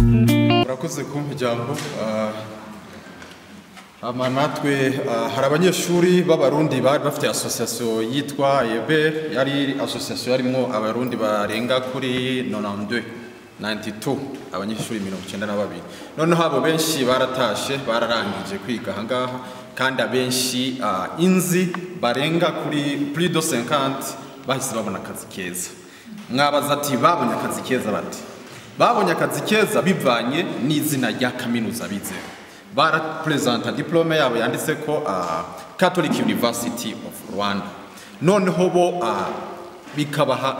murakoze kumpa ijambo Ah, ama natwe ah, hari abanyeshuri b'abarundi bari bafite asosiyasiyo yitwa eberi yari asosiyasiyo yarimo abarundi barenga kuri nonandwe 92 abanyeshuri mirongo icyenda na babiri noneho abo benshi baratashe bararangije kwiga ahangaha kandi abenshi ah, inzi barenga kuri purido 50 bahise babona akazi keza mwabaza ati babonye akazi keza bati babonye akazi keza bivanye n'izina rya kaminuza bizeho baraperezanta diplome yabo yanditse ko ah, catholic university of rwanda noneho bo ah, bikabaha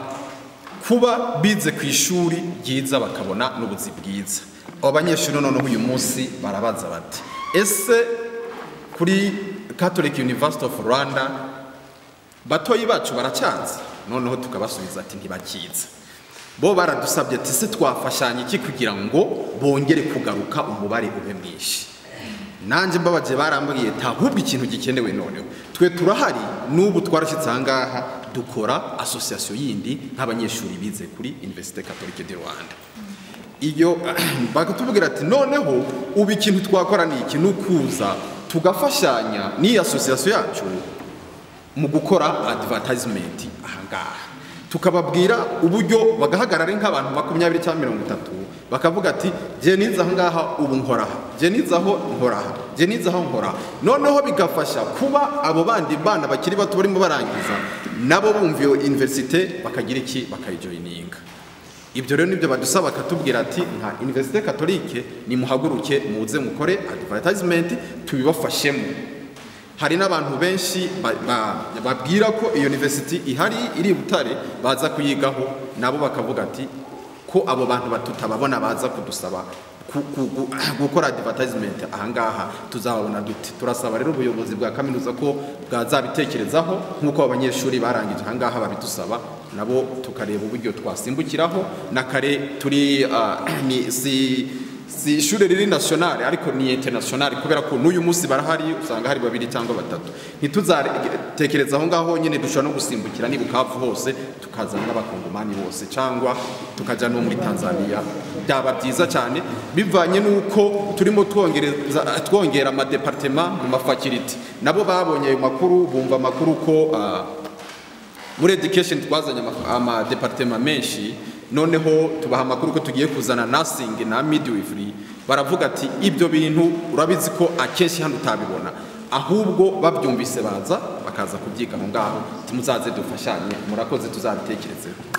kuba bize ku ishuri ryiza bakabona n'ubuzi bwiza abo banyeshuri noneho uyu munsi barabaza bati ese kuri catholic university of rwanda batoyi bacu baracyanze noneho tukabasubiza ati ntibakiza bo baradusabye ati se twafashanya iki kugira ngo bongere kugaruka umubare ube mwinshi nanjye mbabagiye barambwiye nta ahubwo ikintu gikenewe noneho twe turahari n'ubu twarashyitse aha ngaha dukora asosiyasiyo yindi nk'abanyeshuri bize kuri Université Catholique de Rwanda iyo bakatubwira ati noneho ubu ikintu twakora ni iki ni ukuza tugafashanya n'iyi asosiyasiyo yacu mu gukora advertisement ahangaha tukababwira uburyo bagahagarara nk'abantu makumyabiri cyangwa mirongo itatu bakavuga ati jye nize ahangaha ubu nkoraha jye nize aho nkoraha jye nize aho nkoraha noneho bigafasha kuba abo bandi bana bakiri bato barimo barangiza nabo bumva iyo universite bakagira iki bakayijoyininga ibyo rero nibyo badusaba bakatubwira ati nka universite katolike nimuhaguruke muze mukore advertisement tubibafashemo hari n'abantu benshi ba- ba- babwira ko iyo university ihari iri i butare baza kuyigaho nabo bakavuga ati ko abo bantu ba- tutababona baza kudusaba ku- ku- ku- gukora advertisement ahangaha tuzababona dute turasaba rero ubuyobozi bwa kaminuza ko bwazabitekerezaho nk'uko abanyeshuri barangije ahangaha babidusaba nabo tukareba uburyo twasimbukiraho na kare turi ah, ni si si ishuri riri nasiyonari ariko ni interinasiyonari kubera ko n'uyu munsi barahari usanga hari babiri cyangwa batatu ntituzatekereza aho ngaho nyine dushobora no gusimbukira niba ukavu hose tukazana n'abakongomani bose cyangwa tukajya no muri tanzania byaba byiza cyane bivanye n'uko turimo twongereza- twongera amadepartema mu mafakiriti nabo babonye ayo makuru bumva amakuru ko ah, muri education twazanye ama- amadepartema menshi noneho tubaha amakuru ko tugiye kuzana nursing na midwifery baravuga ati ibyo bintu urabizi ko akenshi hano utabibona ahubwo babyumvise baza bakaza kubyiga aho ngaho muzaze dufashanye murakoze tuzabitekerezeho